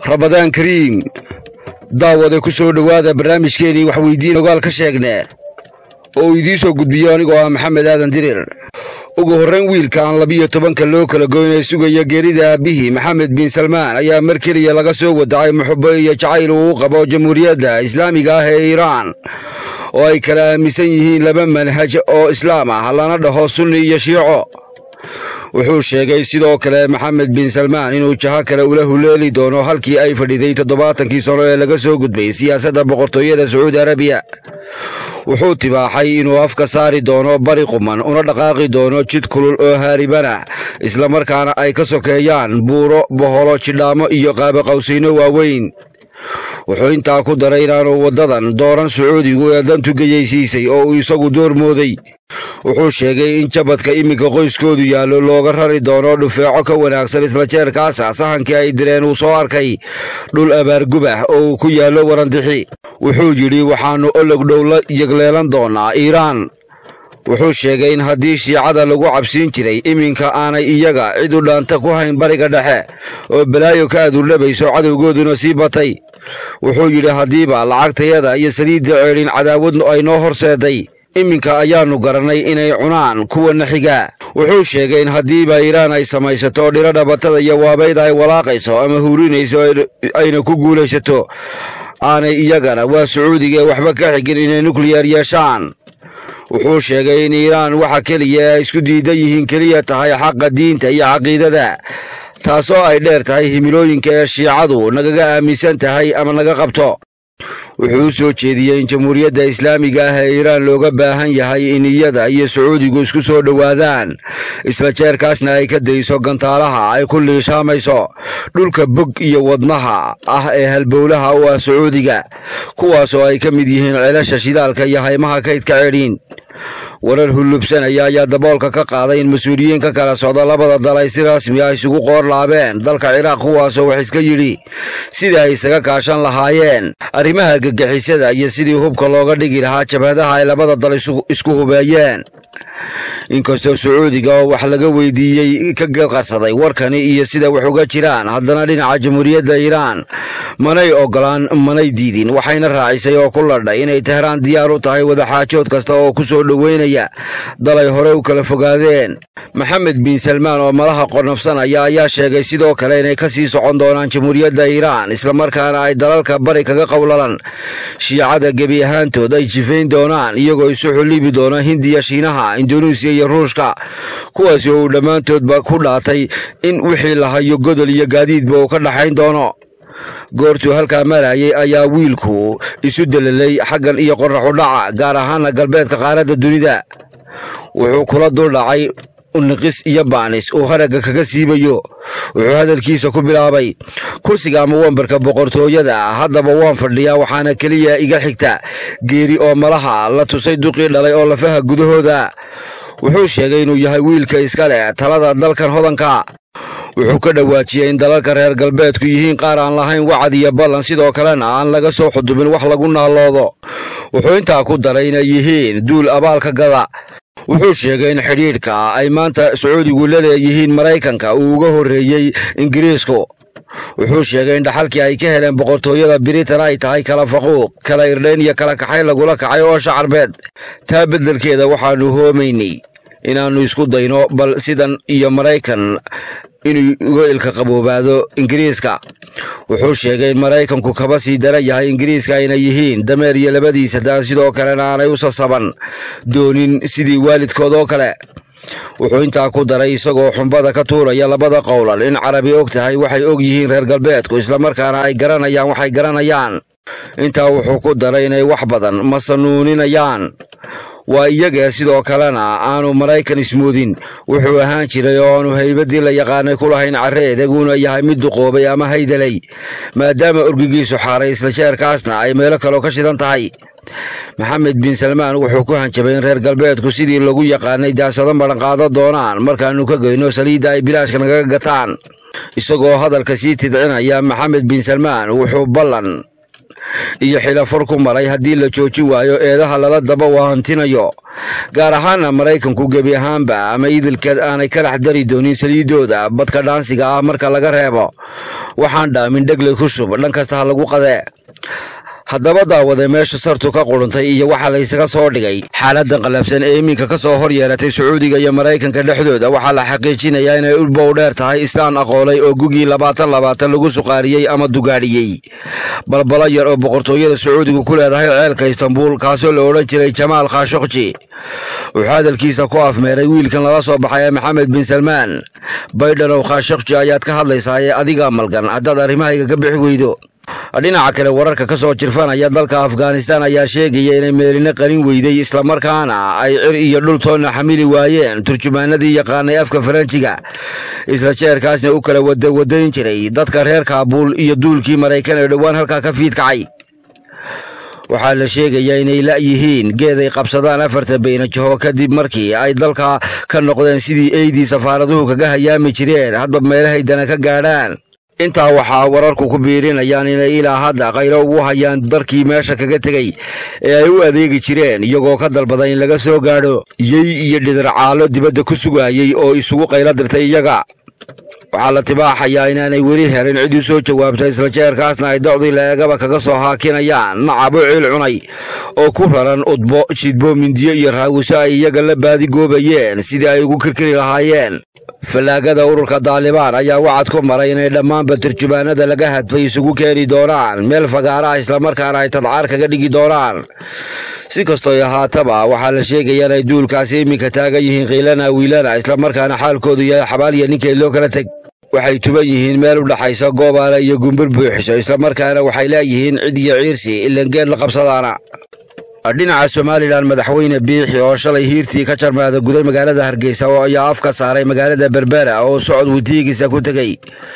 rabadaan kariim daawade ku soo dhowaada barnaamijkeenii waxweydiin ogaal ka sheegne oo uu idiin soo gudbiyo anigoo ah maxamed aadan dirir ugu horrayn wiilka aan labiyo tobanka loo kala goynay sugaya geerida aabbihii maxamed bin salmaan ayaa mar keliya laga soo wadacay muxubo iyo jacayl uu u qabo jamhuuriyadda islaamiga ah ee iiraan oo ay kala aaminsan yihiin laba manhaj oo islaam ah lana dhaho sunni iyo shiico wuxuu sheegay sidoo kale maxamed bin salmaan inuu jaho kale ula huleeli doono halkii ay fadhiday toddobaatankii sano ee laga soo gudbay siyaasadda boqortooyada sacuudi arabiya wuxuu tibaaxay inuu afka saari doono bari quman una dhaqaaqi doono jid kulul oo haaribana islamarkaana ay ka sokeeyaan buuro boholo jidhaamo iyo qaabaqawsayno waaweyn wuxuu intaa ku daray inaanu waddadan dooran sacuudigu ee dantu geyaysiisay oo uu isagu door mooday wuxuu sheegay in jabadka iminka qoyskoodu yaallo looga rari doono dhufeeco ka wanaagsan isla jeerkaasa sahankii ay direen uu soo arkay dhul abaargubah oo uu ku yaallo warandixi wuxuu yidhi waxaannu olog dhow la yegleelan doonnaa iiraan wuxuu sheegay in haddii shiicada lagu cabsiin jiray iminka aanay iyaga cid u dhaanta ku hayn bariga dhexe oo balaayo ka adurlabayso cadowgooduna sii batay wuxuu yidhi haddiiba lacagtayada iyo saliidda ceedhin cadaawad ay noo horseeday iminka ayaannu garannay inay cunaan kuwana xiga wuxuu sheegay in haddiiba iiraan ay samaysato dhiro dhabatada iyo waabayd ay walaaqayso ama hurinayso ayna ku guulaysato aanay iyagana waa sacuudiga ee waxba ka xigin inay nukliyar yeeshaan wuxuu sheegay in iiraan waxa keliya ay isku diidan yihiin keliya tahay xaqa diinta iyo caqiidada taasoo ay dheer tahay himilooyinka ee shiicadu nagaga aaminsan tahay ama naga qabto wuxuu u soo jeediyey in jamhuuriyadda islaamiga ah ee iiraan looga baahan yahay in iyada iyo sacuudigu isku soo dhowaadaan isla jeerkaasna ay ka dayso gantaalaha ay ku liishaamayso dhulka bog iyo wadnaha ah ee halbowlaha u ah sacuudiga kuwaasoo ay ka mid yihiin ceelasha shidaalka iyo haymaha kaydka cedhiin warar hullubsanaya ayaa daboolka ka qaaday in mas-uuliyiin ka kala socda labada dal ay si rasmi ah isugu qoor laabeen dalka ciraaq kuwaasoo wax iska yidhi sidii ay isaga kaashan lahaayeen arrimaha gagixisada iyo sidii hubka looga dhigi lahaa jabhadaha ay labada dal isku hubeeyeen inkastoo sacuudiga oo wax laga weydiiyey ka gadqasaday warkani iyo sida wax uga jiraan haddana dhinaca jamhuuriyadda iiraan manay ogolaan manay diidin waxayna raacisay oo ku ladhay inay tehraan diyaar u tahay wadaxaajood kasta oo ku soo dhoweynaya dalay hore u kala fogaadeen maxamed bin salmaan oo malaha qornafsanaya ayaa sheegay sidoo kale inay ka sii socon doonaan jamhuuriyadda iiraan islamarkaana ay dalalka bari kaga qowlalan shiicada gebi ahaantood ay jifayn doonaan iyagoo isu xullibi doona hindiya shiinaha induneisiya iyo ruushka kuwaasi oo uu dhammaantoodba ku dhaatay in wixii la hayo godol iyo gaadiidba uu ka dhaxayn doono goortuu halkaa marayay ayaa wiilku isu delelay xaggan iyo qorraxu dhaca gaar ahaana galbeedka qaaradda dunida wuxuu kula duldhacay niqis iyo baanis uu haragga kaga siibayo wuxuu hadalkiisa ku bilaabay kursiga ama wambarka boqortooyada haddaba waan fadhiyaa waxaana keliya iga xigta geeri oo malaha la tusay duqii dhalay oo lafaha gudahooda wuxuu sheegay inuu yahay wiilka iska leh talada dalkan hodanka wuxuu ka dhawaajiyey in dalalka reer galbeedku yihiin qaar aan lahayn wacad iyo ballan sidoo kalena aan laga soo xudubin wax lagu naalloodo wuxuu intaa ku daray inay yihiin duul abaalka gada wuxuu sheegay in xidhiidhka ay maanta sacuudigu la leeyihiin maraykanka uu uga horreeyey ingiriisku wuxuu sheegay in dhaxalkii ay ka heleen boqortooyada biritan ay tahay kala faquuq kala irdhayn iyo kala kaxay lagula kacay oo shacarbeed taa beddelkeeda waxaannu hoomaynay inaannu isku dayno bal sidan iyo maraykan inuu uga ilka qaboobaado ingiriiska wuxuu sheegay in maraykanku kaba sii dara yahay ingiriiska ayna yihiin dameer iyo labadiisa daan sidoo kalena aanay u sasaban doonin sidii waalidkood oo kale wuxuu intaa ku daray isagoo xumbada ka tuuraya labada qowlal in carabi og tahay waxay og yihiin reer galbeedku islamarkaana ay garanayaan waxay garanayaan intaa wuxuu ku daray inay wax badan masanuuninayaan waa iyaga sidoo kalena aanu maraykan ismoodin wuxuu ahaan jiray oo aanu haybaddii la yaqaanay ku lahayn carre edaguna yahay mid duqoobay ama haydalay maadaama orgigiisu xaaray isla jeerkaasna ay meelo kaloo ka shidan tahay maxamed bin salmaan wuxuu ku hanjabay in reer galbeedku sidii lagu yaqaanay daasado madhanqaado doonaan markaannu ka geyno saliidda ay bilaashka nagaga gataan isagoo hadalka sii tidcinaya maxamed bin salmaan wuxuu ballan iyo xilafar ku maray haddii la jooji waayo eedaha lala daba waahantinayo gaar ahaana maraykanku gebi ahaanba ama idilkeed aanay ka dhex dari doonin saliidooda badka dhaansiga ah marka laga reebo waxaan dhaamin dhegley ku shub dhan kasta ha lagu qadee haddaba daawade meesha sartu ka quruntay iyo waxaa laysaga soo dhigay xaaladan qalabsan ee iminka ka soo hor yeelatay sacuudiga iyo maraykanka dhexdooda waxaa la xaqiijinayaa inay ulbow dheer tahay islaan aqoolay oo gugii labaatan labaatan lagu suqaariyey ama dugaadhiyey balbalo yar oo boqortooyada sacuudigu ku leedahay ceelka istanbuul kaasoo la odhan jiray jamaal khashokji wuxuu hadalkiisa ku afmeeray wiilkan lala soo baxay ee maxamed bin salmaan baydhanow khashokji ayaad ka hadlaysaa ee adiga malgan haddaad arrimahayga ka bixi weydo dhinaca kale wararka ka soo jirfanaya dalka afghanistan ayaa sheegaya inay meelina qarin weyday islamarkaana ay cir iyo dhul toonna xamili waayeen turjumaanadii yaqaanay afka faranjiga isla jeerkaasna u kala wadawadayn jiray dadka reer kaabuul iyo duulkii maraykan ee dhowaan halkaa ka fiidkacay waxaa la sheegayaa inay la'yihiin geed ay qabsadaan afarta baynajaho kadib markii ay dalka ka noqdeen sidii eydii safaaraduhu kaga hayaami jireen hadba meelahay dana ka gaadhaan intaa waxaa wararku ku biirinayaan inay ilaa hadda khayro ugu hayaan darkii meesha kaga tegey ee ay u adeegi jireen iyagoo ka dalbada in laga soo gaadho yey iyo dhidarcaalo dibadda ku sugaayey oo isugu qaylo dirtay iyaga waxaa la tibaaxayaa inaanay weli helin cid u soo jawaabta isla jeerkaasna ay docdii la-eegaba kaga soo haakinayaan nacabo ciil cunay oo ku raran udbo jidbo mindiyo iyo raawiso ay iyaga la baadigoobayeen sidii ay ugu kirkiri lahaayeen fallaagada ururka daalibaan ayaa wacad ku maray inay dhammaanba turjumaanada laga hadfay isugu keeni doonaan meel fagaaraha islamarkaana ay tadcaar kaga dhigi doonaan si kastoo ahaataba waxaa la sheegaya inay duulkaasi iminka taagan yihiin kiilana wiilana islamarkaana xaalkoodu yahay xabaaliya ninkeed loo kala teg waxay tuban yihiin meel u dhaxaysa goobaale iyo gumbur buuxiso islamarkaana waxay leeyihiin cid iyo ciirsi ilangeed la qabsadaana dhinaca somalilan madaxweyne biixi oo shalay hiirtii ka jarmaada guday magaalada hargeysa oo ayaa af ka saaray magaalada berbera oo socod wutiigiisa ku tegey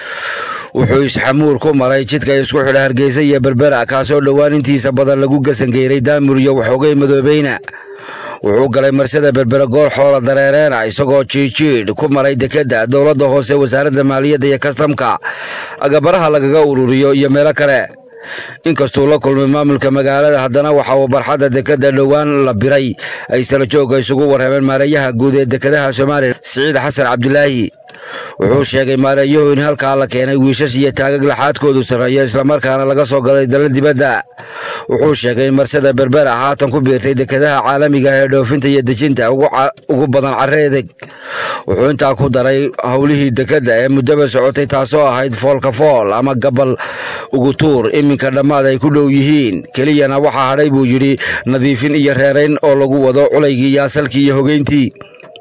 wuxuu isxamuur ku maray jidka isku xidha hargeysa iyo berbera kaasoo dhowaan intiisa badan lagu gasangeyray daamur iyo waxoogay madoobeyna wuxuu galay marsada berbera goor xoola dareereena isagoo jiijiidh ku maray dekedda dowladda hoose wasaaradda maaliyadda iyo kastamka agabaraha lagaga ururiyo iyo meelo kale inkastuu la kulmay maamulka magaalada haddana waxa uu barxadda dekedda dhowaan la biray ay sala joogga isugu warrameen maareeyaha guud ee dekedaha soomaaliya siciid xasan cabdilaahi wuxuu sheegay maareeyuhu in halkaa la keenay wiishash iyo taagag laxaadkoodu sarreeya islamarkaana laga soo gaday dalal dibadda wuxuu sheegay in marsada berbera haatan ku biirtay dekedaha caalamiga ee dhoofinta iyo dejinta ugu badan carreedeg wuxuu intaa ku daray howlihii dekedda ee muddaba socotay taasoo ahayd foolka fool ama gabal ugu tuur iminka dhammaad ay ku dhow yihiin keliyana waxaa hadhay buu yidhi nadiifin iyo reerayn oo lagu wado culaygii iyo asalkii iyo hogeyntii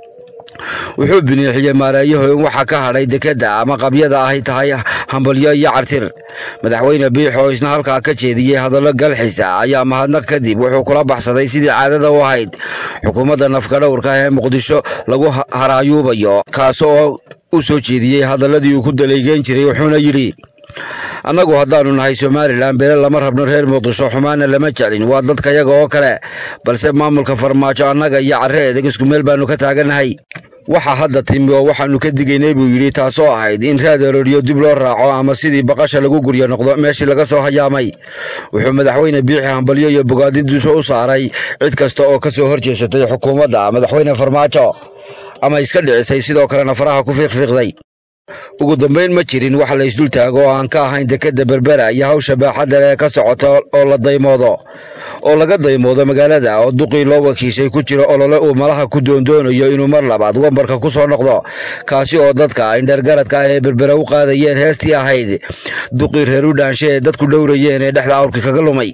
wuxuu biniixiyey maareeyahu in waxa ka hadhay dekedda ama qabyada ahy tahay hambalyo iyo cartir madaxweyne biix oo isna halkaa ka jeediyey hadallo galxisa ayaa mahadnaq kadib wuxuu kula baxsaday sidii caadada u ahayd xukuumadda nafkadhowrka ee muqdisho lagu haraayuubayo kaas oo u soo jeediyey hadalladii uu ku daleegeyn jiray wuxuuna yidhi annagu haddaannu nahay somalilan bele lama rabno reer muqdisho xumaana lama jeclin waa dadkayaga oo kale balse maamulka farmaajo annaga iyo carre edeg isku meel baannu ka taagannahay waxa hadda timi oo waxaannu ka digaynay buu yidhi taasoo ahayd in raad arooriyo dib loo raaco ama sidii baqasha lagu guryo noqdo meeshii laga soo hayaamay wuxuu madaxweyne biixi hambalyo iyo bogaadidiisu u saaray cid kasta oo ka soo horjeesatay xukuumadda madaxweyne farmaajo ama iska dhicisay sidoo kalena faraha ku fiiqfiiqday ugu dambayn ma jirin wax la isdul taago oo aan ka ahayn dekedda berbera iyo hawsha baaxadda leh ka socota oo la daymoodo oo laga daymoodo magaalada oo duqii loo wakiishay ku jiro olole uu malaha ku doondoonayo inuu mar labaad wambarka ku soo noqdo kaasi oo dadka indhergaradka ah ee berbera u qaadayeen heestii ahayd duqii reer u dhaanshe ee dadku dhowrayeen ee dhexda awrki kaga lumay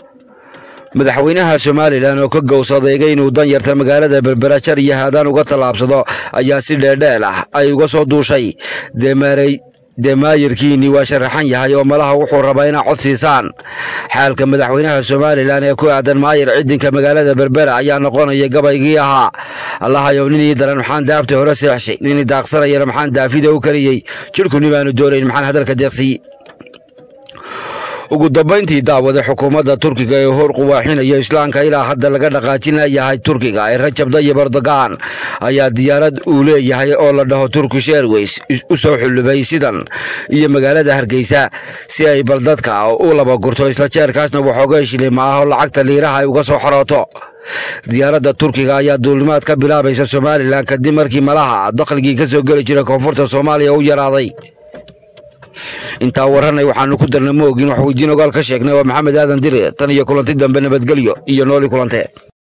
madaxweynaha somalilan oo ka gowsadeegay inuu dan yarta magaalada berbera jar iyo haadaan uga tallaabsado ayaa si dheerdheel ah ay uga soo duushay dee maayirkiinni waa sharaxan yahay oo malaha wuxuu rabaa inaa cod siisaan xaalka madaxweynaha somalilan ee ku aadan maayir cidinka magaalada berbera ayaa noqonaya gabaygii ahaa allahayow ninii daran maxaan daabta hore seexshay ninii daaqsanayana maxaan daafida u kariyey jidhku nibaanu doonayn maxaan hadalka deeqsiiye ugu dambayntii daawada xukuumadda turkiga ee hor quwaaxinaya islaamka ilaa hadda laga dhaqaajinayahay turkiga ee rajab dayib erdogan ayaa diyaarad uu leeyahay oo la dhaho turkish airways u soo xullubay sidan iyo magaalada hargeysa si ay bal dadka u laba gurto isla jeerkaasna waxooga shilima ah oo lacagta liiraha ay uga soo xorooto diyaaradda turkiga ayaa duulimaad ka bilaabaysa somalilan kadib markii malaha dakhligii ka soo geli jiray koonfurta soomaaliya u yaraaday intaa waranay waxaanu ku darna ma ogin wax weydiin ogaal ka sheegnay waa maxamed aadan dire tan iyo kulanti dambe nabadgelyo iyo nooli kulante